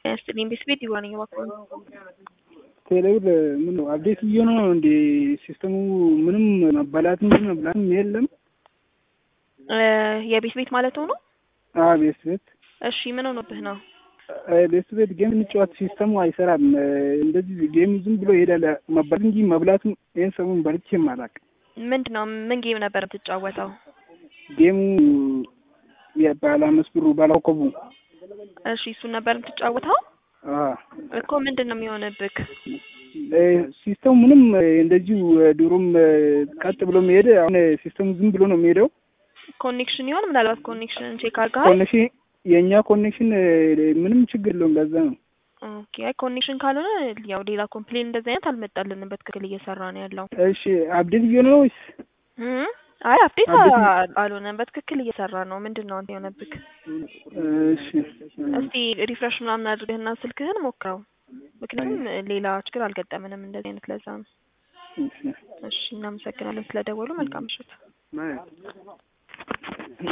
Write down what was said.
ያስጥልኝ ቤት ቤት ይዋነኝ እባክህ። ቴሌብር ምን ነው አፕዴት እየሆነ ነው እንዴ? ሲስተሙ ምንም መበላትም ምን መብላትም የለም። የቤት ቤት ማለት ሆኖ አዎ ቤት ቤት እሺ፣ ምን ሆኖብህ ነው? ቤት ቤት ጌም እንጫወት ሲስተሙ አይሰራም። እንደዚህ ጌም ዝም ብሎ ይሄዳል። መበላት እንጂ መብላትም ይህን ሰሙን በልቼም አላውቅም። ምንድን ነው ምን ጌም ነበር የምትጫወተው? ጌሙ ባለ አምስት ብሩ ባላኮቡ እሺ፣ እሱን ነበር የምትጫወተው አዎ እኮ ምንድን ነው የሚሆንብህ? ሲስተሙ ምንም እንደዚሁ ድሮም ቀጥ ብሎ የሚሄድ አሁን ሲስተሙ ዝም ብሎ ነው የሚሄደው። ኮኔክሽን ይሆን ምናልባት ኮኔክሽን ቼክ አድርገሃል? ኮኔክሽን የእኛ ኮኔክሽን ምንም ችግር የለውም። ለዛ ነው ኦኬ። አይ ኮኔክሽን ካልሆነ ያው ሌላ ኮምፕሌን እንደዚህ አይነት አልመጣልንም። በትክክል እየሰራ ነው ያለው። እሺ አፕዴት እየሆነ ነው ወይስ? አይ አፕዴት አፕዴት አልሆነም። በትክክል እየሰራ ነው። ምንድን ነው አንተ የሆነብህ? እሺ እስቲ ሪፍሬሽ ምናምን አድርገህና ስልክህን ሞክረው። ምክንያቱም ሌላ ችግር አልገጠምንም እንደዚህ አይነት ለዛ ነው። እሺ እሺ እናመሰግናለን ስለደወሉ። መልካም ምሽት። ማለት